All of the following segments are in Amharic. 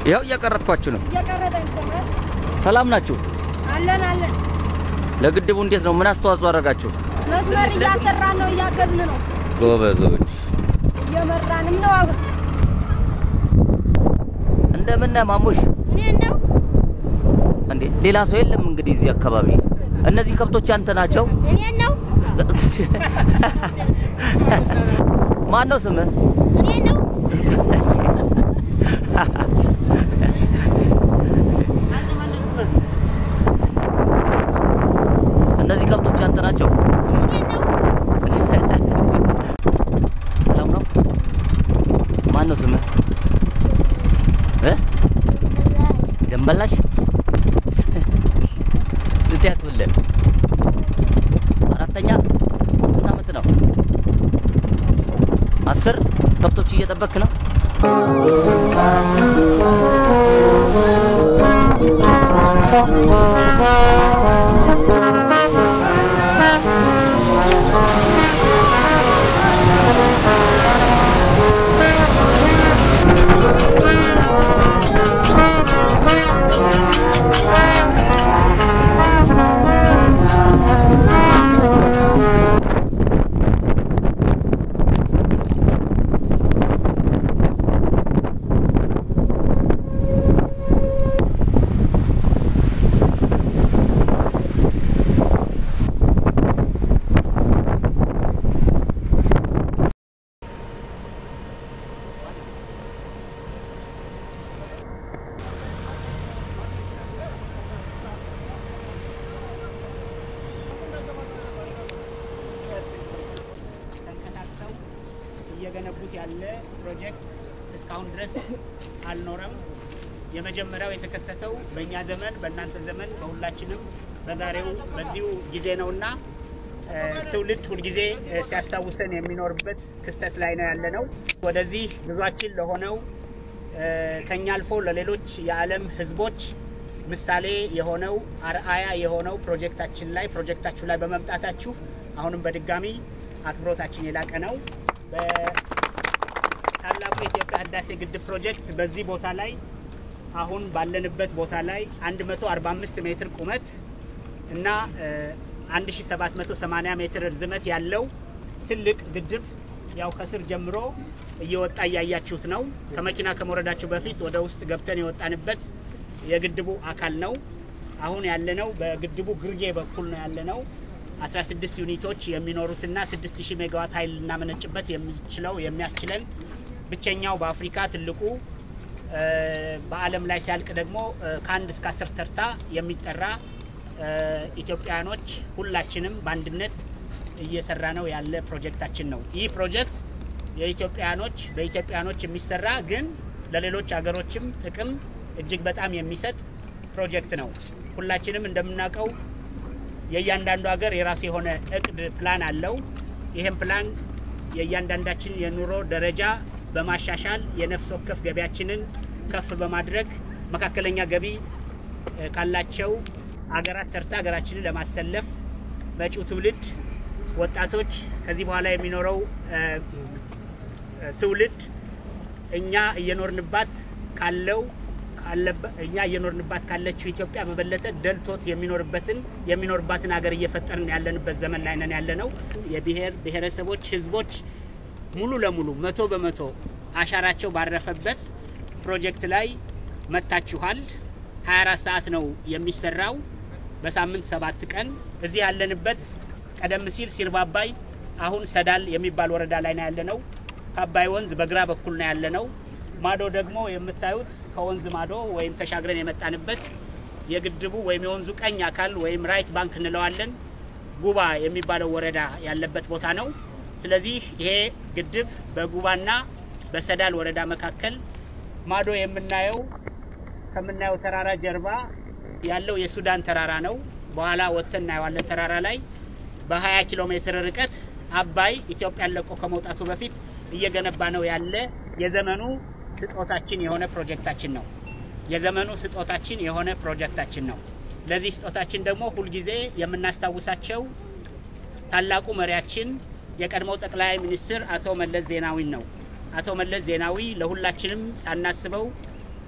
ይኸው እያቀረጥኳችሁ ነው። እየቀረጠን ይገኛል። ሰላም ናችሁ? አለን አለን። ለግድቡ እንዴት ነው? ምን አስተዋጽኦ አደረጋችሁ? መስመር እያሰራን ነው፣ እያገዝን ነው፣ ጎበዞች። እየመራንም ነው። አሁን እንደምን ነህ ማሙሽ? እኔን ነው እንዴ ሌላ ሰው የለም እንግዲህ እዚህ አካባቢ። እነዚህ ከብቶች አንተ ናቸው? እኔን ነው ማን ነው ስምህ? እኔን ነው እነዚህ ከብቶች አንተ ናቸው? እኔን ነው ሰላም ነው? ማን ነው ስምህ? እ? ደንበላሽ ስንት ያክብልህ? አራተኛ ስንት አመት ነው? አስር ከብቶች እየጠበክ ነው? ተንቀሳቅሰው እየገነቡት ያለ ፕሮጀክት እስካሁን ድረስ አልኖረም። የመጀመሪያው የተከሰተው በእኛ ዘመን፣ በእናንተ ዘመን፣ በሁላችንም በዛሬው በዚሁ ጊዜ ነውና እ፣ ትውልድ ሁልጊዜ እ፣ ሲያስታውሰን የሚኖርበት ክስተት ላይ ነው ያለ ነው። ወደዚህ ጉዟችን ለሆነው እ፣ ከኛ አልፎ ለሌሎች የዓለም ሕዝቦች ምሳሌ የሆነው አርአያ የሆነው ፕሮጀክታችን ላይ ፕሮጀክታችሁ ላይ በመምጣታችሁ አሁንም በድጋሚ አክብሮታችን የላቀ ነው። በታላቁ የኢትዮጵያ ህዳሴ ግድብ ፕሮጀክት በዚህ ቦታ ላይ አሁን ባለንበት ቦታ ላይ 145 ሜትር ቁመት እና እ፣ 1780 ሜትር ርዝመት ያለው ትልቅ ግድብ ያው ከስር ጀምሮ እየወጣ እያያችሁት ነው። ከመኪና ከመውረዳችሁ በፊት ወደ ውስጥ ገብተን የወጣንበት የግድቡ አካል ነው። አሁን ያለነው በግድቡ ግርጌ በኩል ነው ያለነው። 16 ዩኒቶች የሚኖሩትና 6000 ሜጋዋት ኃይል ልናመነጭበት የሚችለው የሚያስችለን ብቸኛው በአፍሪካ ትልቁ እ፣ በዓለም ላይ ሲያልቅ ደግሞ እ፣ ከአንድ እስከ አስር ተርታ የሚጠራ እ፣ ኢትዮጵያውያኖች ሁላችንም በአንድነት እየሰራ ነው ያለ ፕሮጀክታችን ነው። ይህ ፕሮጀክት የኢትዮጵያውያኖች በኢትዮጵያውያኖች የሚሰራ ግን ለሌሎች ሀገሮችም ጥቅም እጅግ በጣም የሚሰጥ ፕሮጀክት ነው። ሁላችንም እንደምናውቀው የእያንዳንዱ ሀገር የራሱ የሆነ እቅድ ፕላን አለው። ይህም ፕላን የእያንዳንዳችን የኑሮ ደረጃ በማሻሻል የነፍስ ወከፍ ገቢያችንን ከፍ በማድረግ መካከለኛ ገቢ እ፣ ካላቸው አገራት ተርታ ሀገራችንን ለማሰለፍ መጪው ትውልድ ወጣቶች ከዚህ በኋላ የሚኖረው እ፣ እ፣ ትውልድ እኛ እየኖርንባት ካለው ካለበ- እኛ እየኖርንባት ካለችው ኢትዮጵያ በበለጠ ደልቶት የሚኖርበትን የሚኖርባትን ሀገር እየፈጠርን ያለንበት ዘመን ላይ ነን ያለ ነው። የብሔር ብሔረሰቦች ህዝቦች ሙሉ ለሙሉ መቶ በመቶ አሻራቸው ባረፈበት ፕሮጀክት ላይ መጥታችኋል። 24 ሰዓት ነው የሚሰራው፣ በሳምንት ሰባት ቀን እዚህ ያለንበት ቀደም ሲል ሲርባባይ አሁን ሰዳል የሚባል ወረዳ ላይ ነው ያለነው። ከአባይ ወንዝ በግራ በኩል ነው ያለነው። ማዶ ደግሞ የምታዩት ከወንዝ ማዶ ወይም ተሻግረን የመጣንበት የግድቡ ወይም የወንዙ ቀኝ አካል ወይም ራይት ባንክ እንለዋለን ጉባ የሚባለው ወረዳ ያለበት ቦታ ነው። ስለዚህ ይሄ ግድብ በጉባና በሰዳል ወረዳ መካከል ማዶ የምናየው ከምናየው ተራራ ጀርባ ያለው የሱዳን ተራራ ነው። በኋላ ወጥተን እናየዋለን። ተራራ ላይ በ20 ኪሎ ሜትር ርቀት አባይ ኢትዮጵያን ለቆ ከመውጣቱ በፊት እየገነባ ነው ያለ የዘመኑ ስጦታችን የሆነ ፕሮጀክታችን ነው። የዘመኑ ስጦታችን የሆነ ፕሮጀክታችን ነው። ለዚህ ስጦታችን ደግሞ ሁልጊዜ የምናስታውሳቸው ታላቁ መሪያችን የቀድሞው ጠቅላይ ሚኒስትር አቶ መለስ ዜናዊን ነው። አቶ መለስ ዜናዊ ለሁላችንም ሳናስበው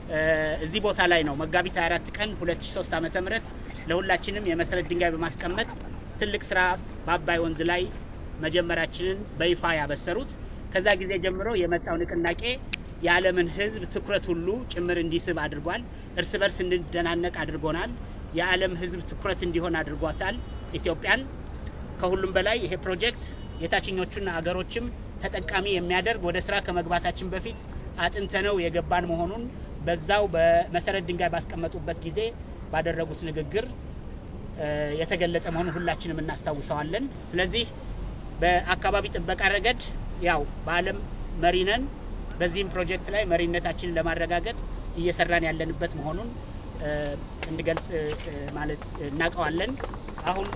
እዚህ ቦታ ላይ ነው መጋቢት 24 ቀን 2003 ዓመተ ምህረት ለሁላችንም የመሰረት ድንጋይ በማስቀመጥ ትልቅ ስራ በአባይ ወንዝ ላይ መጀመራችንን በይፋ ያበሰሩት። ከዛ ጊዜ ጀምሮ የመጣው ንቅናቄ የዓለምን ሕዝብ ትኩረት ሁሉ ጭምር እንዲስብ አድርጓል። እርስ በርስ እንድንደናነቅ አድርጎናል። የዓለም ሕዝብ ትኩረት እንዲሆን አድርጓታል ኢትዮጵያን። ከሁሉም በላይ ይሄ ፕሮጀክት የታችኞቹን አገሮችም ተጠቃሚ የሚያደርግ ወደ ስራ ከመግባታችን በፊት አጥንተነው የገባን መሆኑን በዛው በመሰረት ድንጋይ ባስቀመጡበት ጊዜ ባደረጉት ንግግር የተገለጸ መሆኑን ሁላችንም እናስታውሰዋለን። ስለዚህ በአካባቢ ጥበቃ ረገድ ያው በዓለም መሪ ነን። በዚህም ፕሮጀክት ላይ መሪነታችንን ለማረጋገጥ እየሰራን ያለንበት መሆኑን እንድገልጽ ማለት እናውቀዋለን። አሁን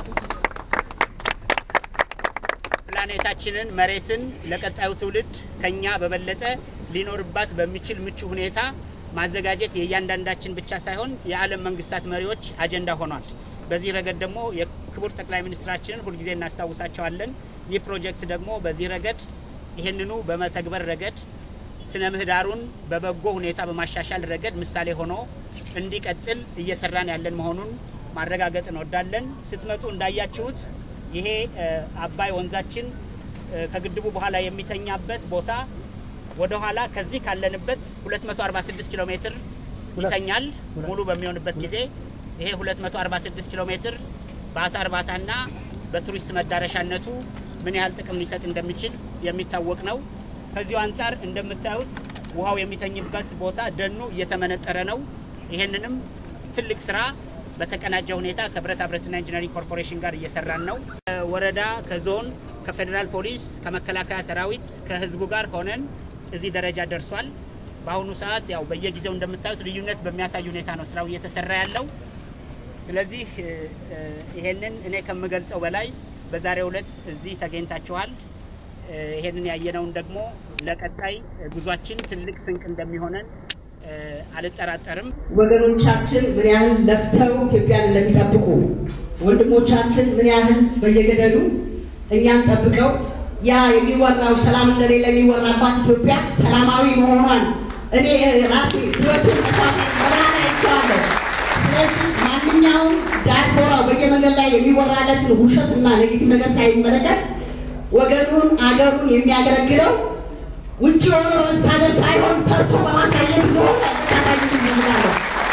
ፕላኔታችንን መሬትን ለቀጣዩ ትውልድ ከኛ በበለጠ ሊኖርባት በሚችል ምቹ ሁኔታ ማዘጋጀት የእያንዳንዳችን ብቻ ሳይሆን የዓለም መንግስታት መሪዎች አጀንዳ ሆኗል። በዚህ ረገድ ደግሞ የክቡር ጠቅላይ ሚኒስትራችንን ሁልጊዜ እናስታውሳቸዋለን። ይህ ፕሮጀክት ደግሞ በዚህ ረገድ ይህንኑ በመተግበር ረገድ ስነ ምህዳሩን በበጎ ሁኔታ በማሻሻል ረገድ ምሳሌ ሆኖ እንዲቀጥል እየሰራን ያለን መሆኑን ማረጋገጥ እንወዳለን። ስትመጡ እንዳያችሁት ይሄ አባይ ወንዛችን ከግድቡ በኋላ የሚተኛበት ቦታ ወደ ኋላ ከዚህ ካለንበት 246 ኪሎ ሜትር ይተኛል። ሙሉ በሚሆንበት ጊዜ ይሄ 246 ኪሎ ሜትር በአሳ እርባታና በቱሪስት መዳረሻነቱ ምን ያህል ጥቅም ሊሰጥ እንደሚችል የሚታወቅ ነው። ከዚሁ አንጻር እንደምታዩት ውሃው የሚተኝበት ቦታ ደኑ እየተመነጠረ ነው። ይሄንንም ትልቅ ስራ በተቀናጀ ሁኔታ ከብረታ ብረትና ኢንጂነሪንግ ኮርፖሬሽን ጋር እየሰራን ነው። ከወረዳ፣ ከዞን፣ ከፌዴራል ፖሊስ፣ ከመከላከያ ሰራዊት፣ ከህዝቡ ጋር ሆነን እዚህ ደረጃ ደርሷል። በአሁኑ ሰዓት ያው በየጊዜው እንደምታዩት ልዩነት በሚያሳይ ሁኔታ ነው ስራው እየተሰራ ያለው። ስለዚህ ይሄንን እኔ ከምገልጸው በላይ በዛሬው ዕለት እዚህ ተገኝታችኋል። ይሄንን ያየነውን ደግሞ ለቀጣይ ጉዟችን ትልቅ ስንቅ እንደሚሆነን አልጠራጠርም። ወገኖቻችን ምን ያህል ለፍተው ኢትዮጵያን እንደሚጠብቁ ወንድሞቻችን ምን ያህል በየገደሉ እኛን ጠብቀው ያ የሚወራው ሰላም እንደሌለ የሚወራባት ኢትዮጵያ ሰላማዊ መሆኗን እኔ ራሴ ህይወትን በራና አይቼዋለሁ። ስለዚህ ማንኛውም ዲያስፖራው በየመንገድ ላይ የሚወራለትን ውሸትና ኔጌቲቭ ነገር ሳይመለከት ወገኑን አገሩን የሚያገለግለው ውጭ ሆኖ መሳደብ ሳይሆን ሰርቶ በማሳየት እንደሆነ ታሳይ ይችላለ።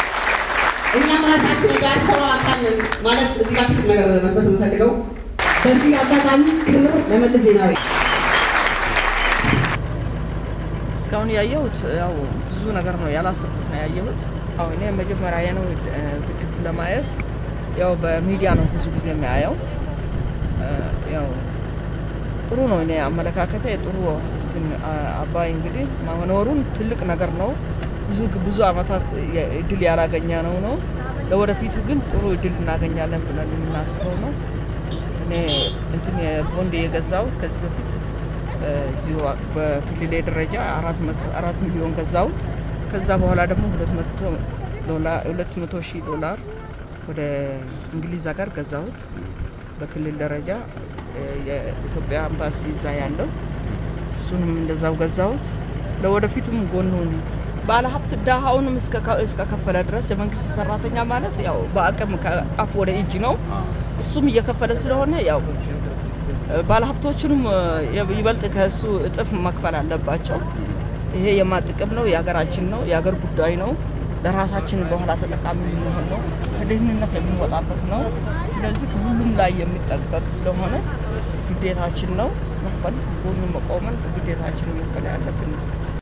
እኛም ራሳችን የዲያስፖራ አካል ነን ማለት እዚህ ጋር ትልቅ ነገር መስጠት የምፈልገው በዚህ አጋጣሚ ክብር ለመለስ ዜናዊ እስካሁን ያየሁት ያው ብዙ ነገር ነው ያላሰብኩት ነው ያየሁት። አሁ እኔ መጀመሪያ ነው ግድብ ለማየት ያው በሚዲያ ነው ብዙ ጊዜ የሚያየው። ያው ጥሩ ነው። እኔ አመለካከቴ ጥሩ አባይ እንግዲህ መኖሩን ትልቅ ነገር ነው። ብዙ ብዙ አመታት እድል ያላገኘ ነው ነው ለወደፊቱ ግን ጥሩ እድል እናገኛለን ብለን የምናስበው ነው። እኔ እንትን ቦንድ የገዛሁት ከዚህ በፊት እዚሁ በክልሌ ደረጃ አራት ሚሊዮን ገዛሁት። ከዛ በኋላ ደግሞ ሁለት መቶ ሺህ ዶላር ወደ እንግሊዝ ሀገር ገዛሁት። በክልል ደረጃ የኢትዮጵያ አምባሲ እዛ ያለው እሱንም እንደዛው ገዛሁት። ለወደፊቱም ጎኑን ባለሀብት ድሃውንም እስከከፈለ ድረስ የመንግስት ሰራተኛ ማለት ያው በአቅም ከአፍ ወደ እጅ ነው። እሱም እየከፈለ ስለሆነ ያው ባለሀብቶቹንም ይበልጥ ከእሱ እጥፍ መክፈል አለባቸው። ይሄ የማጥቅም ነው፣ የሀገራችን ነው፣ የሀገር ጉዳይ ነው። ለራሳችን በኋላ ተጠቃሚ የሚሆን ነው፣ ከድህንነት የምንወጣበት ነው። ስለዚህ ከሁሉም ላይ የሚጠበቅ ስለሆነ ግዴታችን ነው መክፈል፣ ጎኑ መቆመን ግዴታችን መክፈል ያለብን ነው።